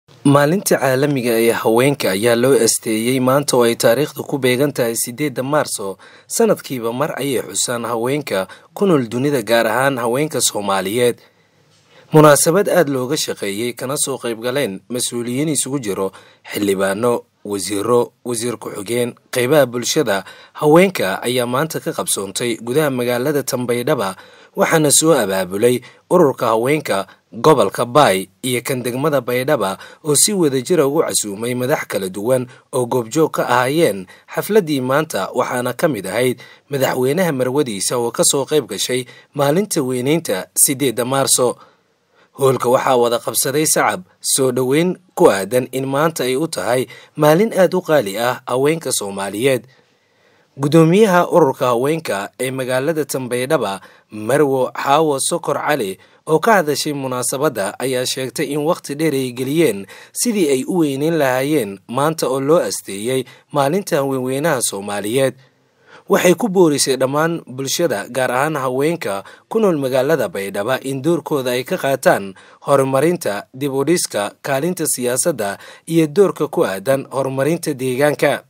maalinta caalamiga ee haweenka ayaa loo asteeyey maanta oo ay taariikhdu ku beegan tahay sideedda maarso sanadkiiba mar ayay xusaan haweenka ku nool dunida gaar ahaan haweenka soomaaliyeed munaasabad aada looga shaqeeyey kana soo qaybgaleen mas-uuliyiin isugu jiro xildhibaano wasiiro wasiir ku-xigeen qeybaha bulshada haweenka ayaa maanta ka qabsoontay gudaha magaalada tambaydhaba waxaana soo abaabulay ururka haweenka gobolka baay iyo kan degmada baydhaba oo si wadajira ugu casuumay madax kala duwan oo goobjoog ka ahaayeen xafladdii maanta waxaana ka mid ahayd madaxweynaha marwadiisa oo ka soo qayb gashay maalinta weyneynta sideedda maarso hoolka waxaa wada qabsaday sacab soo dhoweyn ku aadan in maanta ay u tahay maalin aada u qaali ah haweenka soomaaliyeed guddoomiyaha ururka haweenka ee magaalada tambaydhaba marwo xaawo sokor cali oo ka hadashay munaasabadda ayaa sheegtay in wakhti dheer ay geliyeen sidii ay u weyneyn lahaayeen maanta oo loo asteeyey maalinta haweenweynaha soomaaliyeed waxay ku boorisay dhammaan bulshada gaar ahaan haweenka ku nool magaalada baydhaba in doorkooda ay ka qaataan horumarinta dib u dhiska kaalinta siyaasadda iyo doorka ku aadan horumarinta deegaanka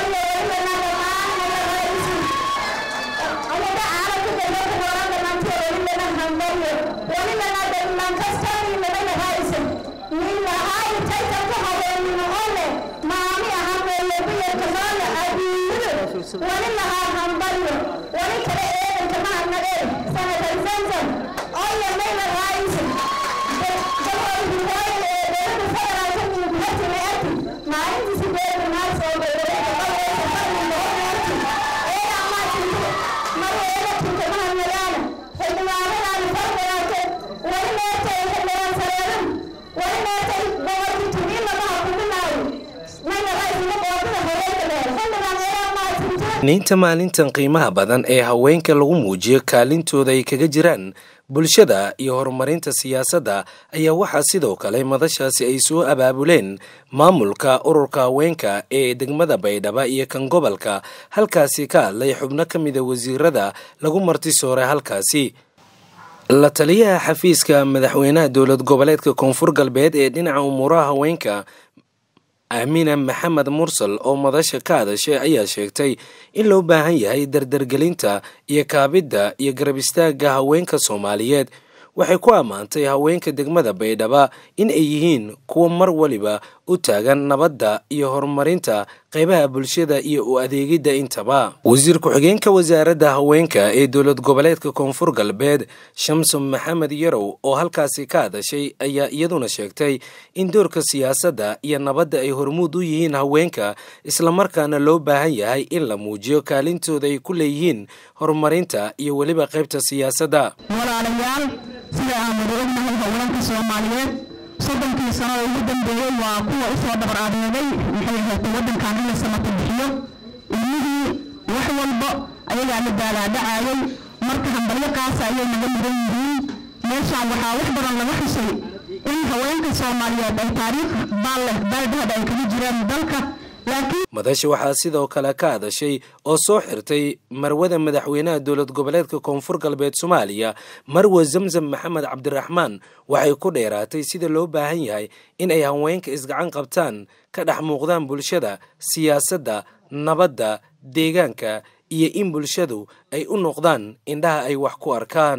niinta maalintan qiimaha badan ee haweenka lagu muujiyo kaalintooda ay kaga jiraan bulshada iyo horumarinta siyaasadda ayaa waxaa sidoo kale madashaasi ay soo abaabuleen maamulka ururka haweenka ee degmada baydhaba iyo kan gobolka halkaasi ka hadlay xubno ka mida wasiirada lagu martisooray halkaasi la taliyaha xafiiska madaxweynaha dowlad goboleedka koonfur galbeed ee dhinaca umuuraha haweenka aamina maxamed mursal oo madasha ka hadashay ayaa sheegtay in loo baahan yahay dardargelinta iyo kaabidda iyo garab istaagga haweenka soomaaliyeed waxay ku ammaantay haweenka degmada baydhaba in ay yihiin kuwa mar waliba u taagan nabadda iyo horumarinta qaybaha bulshada iyo u adeegidda intaba wasiir ku-xigeenka wasaaradda haweenka ee dowlad goboleedka koonfur galbeed shamson maxamed yarow oo halkaasi ka hadashay ayaa iyaduna sheegtay in doorka siyaasadda iyo nabadda ay hormuud u yihiin haweenka islamarkaana loo baahan yahay in la muujiyo kaalintooda ay ku leeyihiin horumarinta iyo weliba qaybta siyaasadda sida aan wada ognahay haweenka soomaaliyeed soddonkii sano oo ugu dambeeyey waa kuwa usoo dhabar adeegay maxay ahaatay waddankan in la samata bixiyo ilmihii wax walba ayagaa la daalaadhacayay marka hambalyo qaasa ayay naga mudan yihiin meeshaan waxaa wax badan laga xusay in haweenka soomaaliyeed ay taariikh baal leh baaldahad ay kaga jiraan dalka madasha waxaa sidoo kale ka hadashay oo soo xirtay marwada madaxweynaha dowlad goboleedka koonfur galbeed soomaaliya marwe zamzam maxamed cabdiraxmaan waxay ku dheeraatay sida loo baahan yahay in ay haweenka isgacan qabtaan ka dhex muuqdaan bulshada siyaasadda nabadda deegaanka iyo in bulshadu ay u noqdaan indhaha ay wax ku arkaan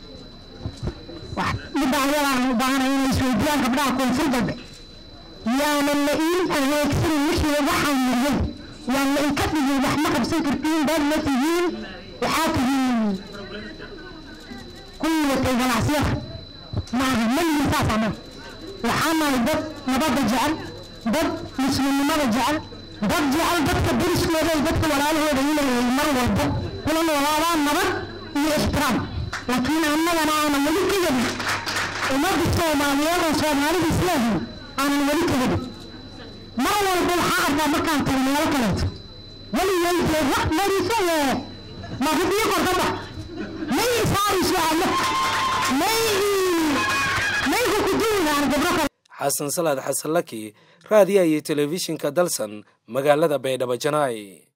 yaanan la iin adeegsanin wixii waxaan mariyay yaan la inka dhigin wax ma qabsan kartiin dad ma tihiin waxaa tihiin kuwii watay ganacsiyada maaha malihin saasaa ma waxaa nahay dad nabadda jecel dad muslimnimada jecel dad jecel dadka deriskooda iyo dadka walaalahooda inay mar walba kula noolaadaan nabad iyo ixtiraam laakiin annagana aanan weli ka yadin ummadda soomaaliyeed oo soomaalida islaahin aanan weli kagadin mar walba waxaa arkaa markaan tago meelo kaleeto weligay wax mariso ee mahubiyo kordaba may saariso alle may mayku kuduwigaan gabro kale xasan salaad xasan laki raadiya iyo telefishinka dalsan magaalada baydhabo janaay